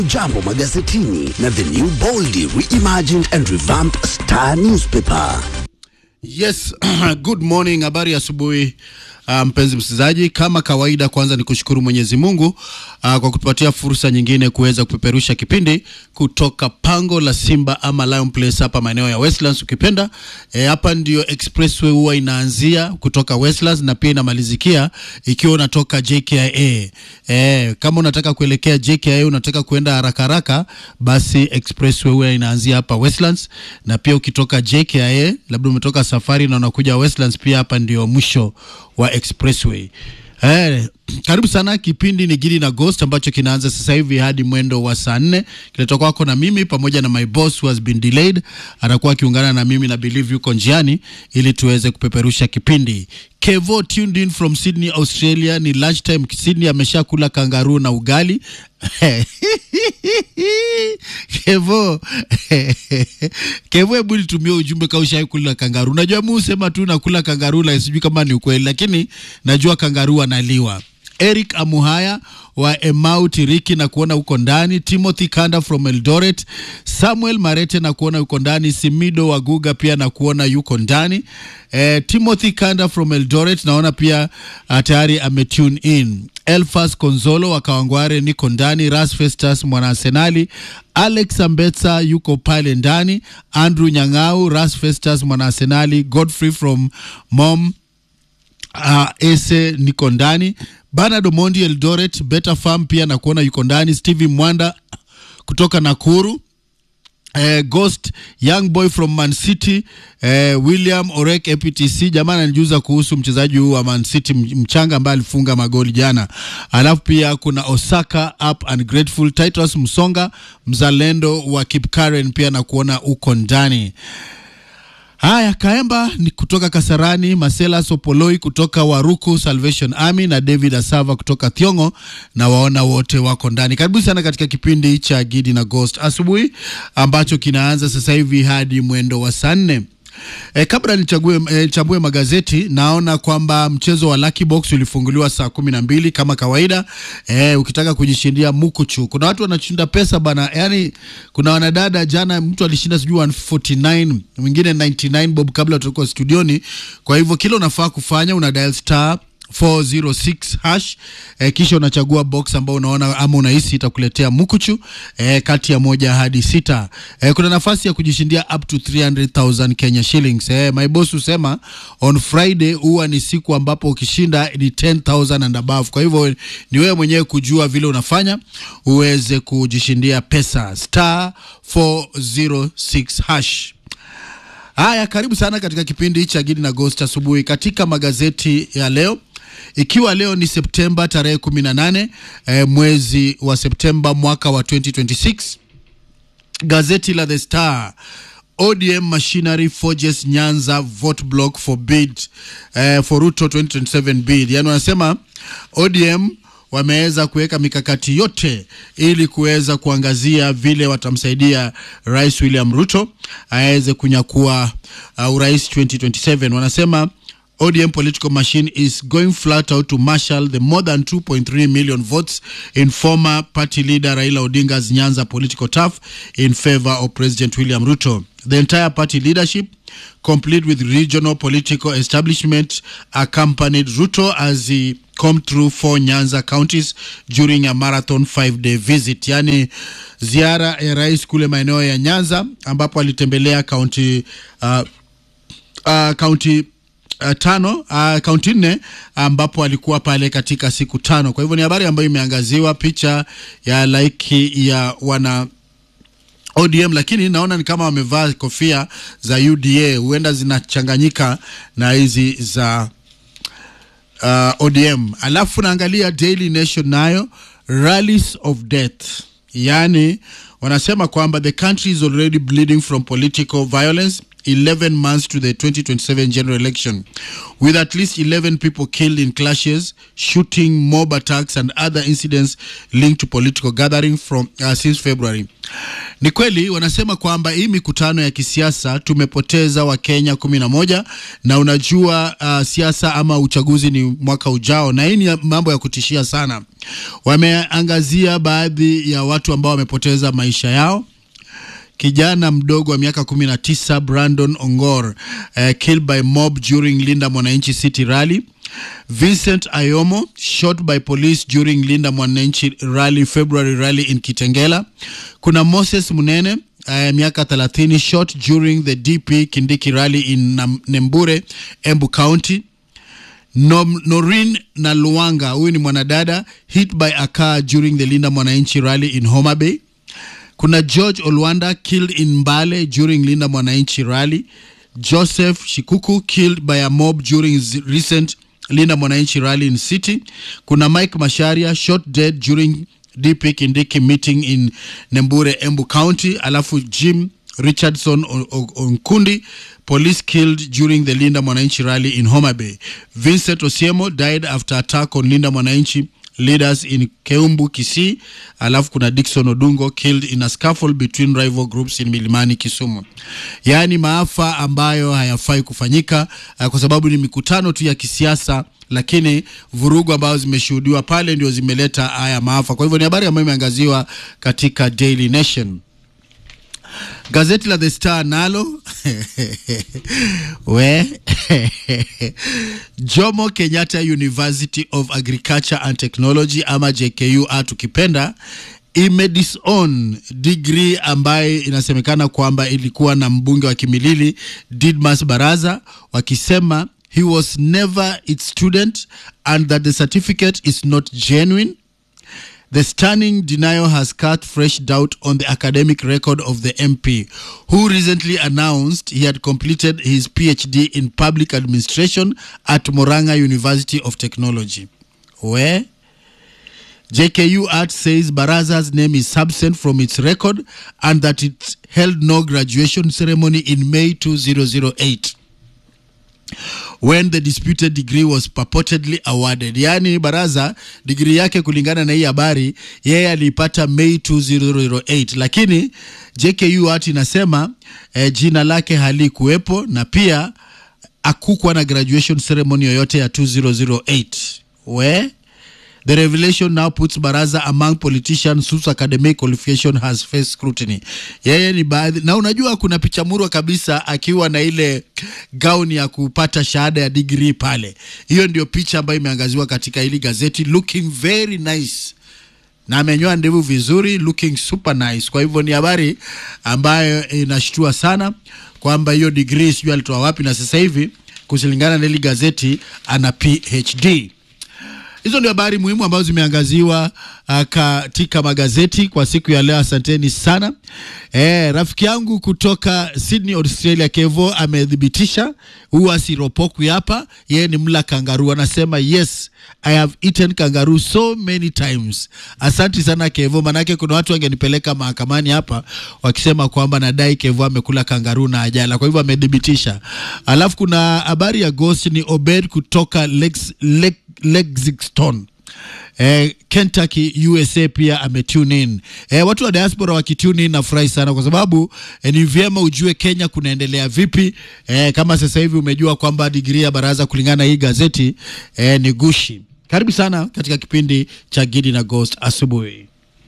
Jambo magazetini na the new boldly reimagined and revamped Star newspaper. Yes, good morning, habari asubuhi uh, mpenzi msikilizaji. Kama kawaida, kwanza ni kushukuru Mwenyezi Mungu uh, kwa kutupatia fursa nyingine kuweza kupeperusha kipindi kutoka pango la Simba ama Lion Place hapa maeneo ya Westlands ukipenda. E, hapa ndio expressway huwa inaanzia kutoka Westlands na pia inamalizikia ikiwa unatoka JKIA. E, kama unataka kuelekea JKIA unataka kuenda haraka haraka, basi expressway huwa inaanzia hapa Westlands, na pia ukitoka JKIA labda umetoka safari na unakuja Westlands, pia hapa ndio mwisho wa expressway. Eh, karibu sana. Kipindi ni Gidi na Ghost ambacho kinaanza sasa hivi hadi mwendo wa saa nne. Kinatoka kwako na mimi pamoja na my boss who has been delayed, atakuwa akiungana na mimi na Believe yuko njiani ili tuweze kupeperusha kipindi. Kevo tuned in from Sydney, Australia. Ni lunchtime Sydney, ameshakula kangaroo na ugali Kevo Kevo, hebu nitumie ujumbe kama ushai kula kangaroo. Unajua mimi husema tu nakula kangaroo, la sijui kama ni ukweli, lakini najua kangaroo analiwa. Eric Amuhaya wa Emau Tiriki na kuona huko ndani. Timothy Kanda from Eldoret. Samuel Marete na kuona yuko ndani. Simido Waguga pia na kuona yuko ndani. Eh, Timothy Kanda from Eldoret naona pia uh, tayari ametune in. Elfas Konzolo wa Kawangware niko ndani. Ras Festus mwana Arsenali. Alex Ambetsa yuko pale ndani. Andrew Nyang'au, Ras Festus mwana Arsenali. Godfrey from Mom Uh, ese niko ndani. Bernard Omondi Eldoret, Better Farm pia na kuona yuko ndani. Stevie Mwanda kutoka Nakuru. Eh, Ghost Young Boy from Man City eh, William Orek APTC. Jamaa ananijuza kuhusu mchezaji huu wa Man City mchanga ambaye alifunga magoli jana. Alafu pia kuna Osaka Up and Grateful, Titus Msonga mzalendo wa Kipkaren pia na kuona uko ndani. Haya, Kaemba ni kutoka Kasarani, Masela Sopoloi kutoka Waruku Salvation Army na David Asava kutoka Thiongo, na waona wote wako ndani. Karibu sana katika kipindi cha Gidi na Ghost asubuhi ambacho kinaanza sasa hivi hadi mwendo wa saa nne. E, kabla nichague e, chambue magazeti naona kwamba mchezo wa Lucky Box ulifunguliwa saa kumi na mbili kama kawaida. E, ukitaka kujishindia mukuchu, kuna watu wanashinda pesa bana, yani kuna wanadada jana, mtu alishinda sijui 149 mwingine 99 bob kabla tulikuwa studioni. Kwa hivyo kile unafaa kufanya una dial star 406 hash eh, kisha unachagua box ambao unaona ama unahisi itakuletea mukuchu eh, kati ya moja hadi sita. Eh, kuna nafasi ya kujishindia up to 300,000 Kenya shillings. Eh, my boss husema on Friday huwa ni siku ambapo ukishinda ni 10,000 and above. Kwa hivyo ni wewe mwenyewe kujua vile unafanya uweze kujishindia pesa star 406 hash. Haya, karibu sana katika kipindi cha Gidi na Ghost asubuhi. Katika magazeti ya leo, ikiwa leo ni Septemba tarehe 18 eh, mwezi wa Septemba mwaka wa 2026, gazeti la The Star ODM machinery forges Nyanza vote block for bid eh, for Ruto 2027 bid. Yani wanasema ODM wameweza kuweka mikakati yote ili kuweza kuangazia vile watamsaidia Rais William Ruto aweze kunyakua uh, urais 2027. Wanasema ODM political machine is going flat out to marshal the more than 2.3 million votes in former party leader Raila Odinga's Nyanza political turf in favor of President William Ruto. The entire party leadership, complete with regional political establishment, accompanied Ruto as he come through four Nyanza counties during a marathon five-day visit, yani ziara ya rais kule maeneo ya Nyanza ambapo alitembelea kaunti uh, uh, kaunti Uh, tano uh, kaunti nne ambapo alikuwa pale katika siku tano. Kwa hivyo ni habari ambayo imeangaziwa picha ya laiki ya wana ODM, lakini naona ni kama wamevaa kofia za UDA, huenda zinachanganyika na hizi za uh, ODM. Alafu naangalia Daily Nation nayo rallies of death, yaani wanasema kwamba the country is already bleeding from political violence 11 months to the 2027 general election with at least 11 people killed in clashes shooting mob attacks and other incidents linked to political gathering from uh, since february Ni kweli wanasema kwamba hii mikutano ya kisiasa tumepoteza Wakenya kumi na moja na unajua uh, siasa ama uchaguzi ni mwaka ujao, na hii ni mambo ya kutishia sana. Wameangazia baadhi ya watu ambao wamepoteza maisha yao. Kijana mdogo wa miaka 19 Brandon Ongor uh, killed by mob during Linda Mwananchi City rally. Vincent Ayomo shot by police during Linda Mwananchi rally February rally in Kitengela. Kuna Moses Munene uh, miaka 30 shot during the DP Kindiki rally in Nam Nembure Embu County. Nom, Norin na Luanga huyu ni mwanadada hit by a car during the Linda Mwananchi rally in Homa Bay. Kuna George Olwanda killed in Mbale during Linda Mwananchi rally. Joseph Shikuku killed by a mob during z- recent Linda Mwananchi rally in City. Kuna Mike Masharia shot dead during DP Kindiki meeting in Nembure, Embu County. Alafu Jim Richardson O- O- Onkundi, police killed during the Linda Mwananchi rally in Homa Bay. Vincent Osiemo died after attack on Linda Mwananchi leaders in Keumbu, Kisii. Alafu kuna Dickson Odungo killed in a scuffle between rival groups in Milimani, Kisumu. Yaani maafa ambayo hayafai kufanyika uh, kwa sababu ni mikutano tu ya kisiasa, lakini vurugu ambazo zimeshuhudiwa pale ndio zimeleta haya maafa. Kwa hivyo ni habari ambayo imeangaziwa katika Daily Nation. Gazeti la The Star nalo we Jomo Kenyatta University of Agriculture and Technology ama JKUA tukipenda imedisown degree ambaye inasemekana kwamba ilikuwa na mbunge wa Kimilili Didmas Baraza wakisema he was never its student and that the certificate is not genuine The stunning denial has cast fresh doubt on the academic record of the MP, who recently announced he had completed his PhD in public administration at Moranga University of Technology. Where? JKU Art says Baraza's name is absent from its record and that it held no graduation ceremony in May 2008 when the disputed degree was purportedly awarded. Yaani baraza digrii yake kulingana na hii habari yeye aliipata Mei 2008, lakini JKU Art inasema eh, jina lake halikuwepo na pia akukuwa na graduation ceremony yoyote ya 2008 we The revelation now puts Baraza among politicians whose academic qualification has faced scrutiny. Yeye ni baadhi, na unajua kuna picha murwa kabisa akiwa na ile gauni ya kupata shahada ya degree pale. Hiyo ndio picha ambayo imeangaziwa katika hili gazeti, looking very nice na amenyoa ndevu vizuri, looking super nice. Kwa hivyo ni habari ambayo inashtua sana kwamba hiyo degree sijui alitoa wapi, na sasa hivi kulingana na hili gazeti ana PhD. Hizo ndio habari muhimu ambazo zimeangaziwa uh, katika magazeti kwa siku ya leo. Asanteni sana. Eh, rafiki yangu kutoka Sydney, Australia, Kevo amethibitisha huwa siropokwi hapa, yeye ni mla kangaruu. Anasema yes I have eaten kangaroo so many times. Asanti sana Kevo, manake kuna watu wangenipeleka mahakamani hapa wakisema kwamba nadai Kevo amekula kangaroo na ajala. Kwa hivyo amethibitisha. Alafu kuna habari ya ghost ni Obed kutoka Lex, Lex, Lexington eh, Kentucky USA pia ametune in. Eh, watu wa diaspora wakitune in nafurahi sana kwa sababu eh, ni vyema ujue Kenya kunaendelea vipi. Eh, kama sasa hivi umejua kwamba digrii ya baraza kulingana na hii gazeti eh, ni gushi. Karibu sana katika kipindi cha Gidi na Ghost asubuhi.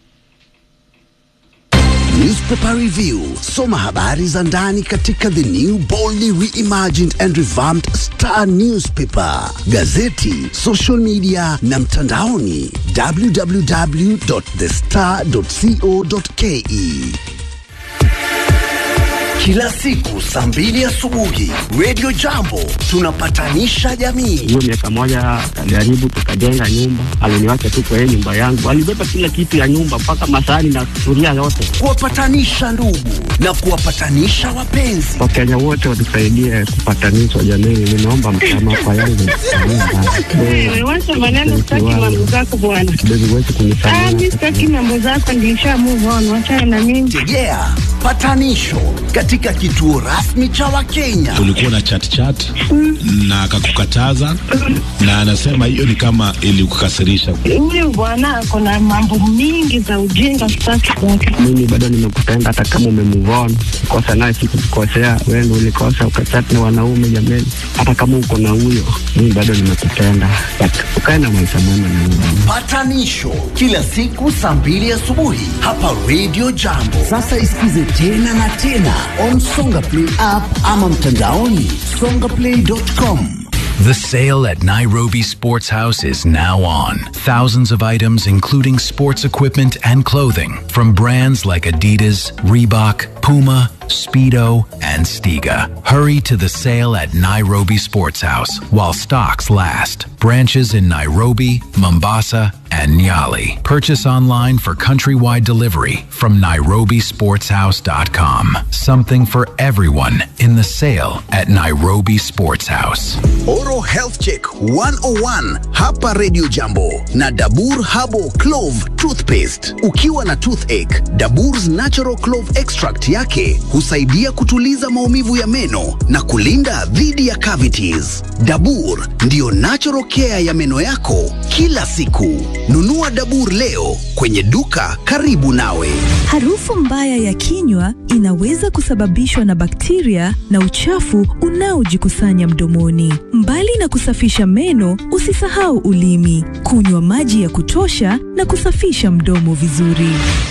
Newspaper Review. Soma habari za ndani katika the new boldly reimagined and revamped Star Newspaper, gazeti, social media na mtandaoni www.thestar.co.ke. Kila siku saa mbili asubuhi Radio Jambo tunapatanisha jamii. hiyo miaka moja akajaribu tukajenga nyumba, aliniwacha tu kwa hiyo nyumba yangu, alibeba kila kitu ya nyumba mpaka masahani na sufuria yote. kuwapatanisha ndugu na kuwapatanisha wapenzi. Wakenya wote watusaidie kupatanishwa jamii, nimeomba msamaha kwa yangu Wewe wacha maneno, sitaki mambo zako bwana. kidogo wetu Ah, kunisamehe. mi sitaki mambo zako, nilisha move on, wachana na mimi. Tegea patanisho katika katika kituo rasmi cha Wakenya. Ulikuwa na chat chat na akakukataza, na anasema hiyo ni kama ilikukasirisha. Huyu bwana ako na mambo mingi za ujinga sitaki kwake. Mimi bado nimekupenda hata kama umemove on. Kosa naye sikukukosea, wewe ndio ulikosa ukachat na wanaume jameni. Hata kama uko na huyo, mimi bado nimekupenda. But ukae na maisha mema na mimi. Patanisho kila siku saa mbili asubuhi hapa Radio Jambo. Sasa isikize tena na tena on Songa Play app ama mtandaoni songaplay.com. The sale at Nairobi Sports House is now on. Thousands of items, including sports equipment and clothing, from brands like Adidas, Reebok, Puma, Speedo, and Stiga. Hurry to the sale at Nairobi Sports House while stocks last. Branches in Nairobi, Mombasa, and Nyali. Purchase online for countrywide delivery from nairobisportshouse.com. Something for everyone in the sale at Nairobi Sports House. Oro Health Check 101 hapa Radio Jambo na Dabur Habo Clove Toothpaste. Ukiwa na toothache, Dabur's Natural Clove Extract yake husaidia kutuliza maumivu ya meno na kulinda dhidi ya cavities. Dabur ndiyo natural care ya meno yako kila siku. Nunua Dabur leo kwenye duka karibu nawe. Harufu mbaya ya kinywa inaweza kusababishwa na bakteria na uchafu unaojikusanya mdomoni. Mbali na kusafisha meno, usisahau ulimi, kunywa maji ya kutosha na kusafisha mdomo vizuri.